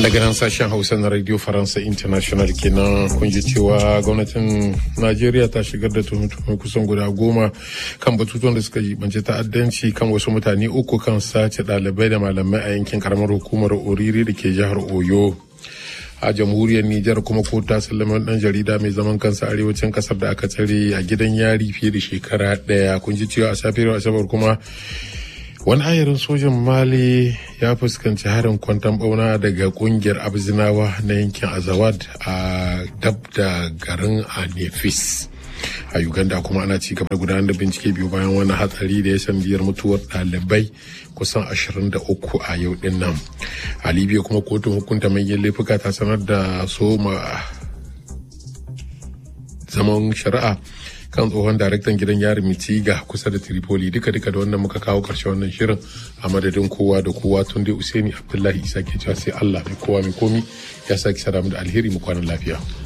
daga nan sashen hausa na radio faransa international kenan kun ji cewa gwamnatin najeriya ta shigar da tuhume kusan guda goma kan batutuwan da suka jibanci ta'addanci kan wasu mutane uku kan sace ɗalibai da malamai a yankin karamar hukumar oriri da ke jihar oyo a jamhuriyar Nijar kuma ko ta sallama dan jarida mai zaman kansa arewacin kasar da aka tsare a gidan yari fiye da shekara daya kun ji cewa a safiyar asabar kuma wani ayarin sojan mali ya fuskanci harin kwantan bauna daga kungiyar abzinawa na yankin azawad a dab da garin anefis a uganda kuma ana ci gaba da gudanar da bincike biyu bayan wani hatsari da ya sandiyar mutuwar ɗalibai kusan 23 a yau din nan a libya kuma kotun hukunta manyan laifuka ta sanar da soma zaman shari'a kan tsohon daraktan gidan yari mitiga kusa da tripoli duka duka da wannan muka kawo karshe wannan shirin a madadin kowa da kowa tun dai usaini abdullahi isa ke cewa sai allah mai kowa mai komi ya sake sadamu da alheri mu kwanan lafiya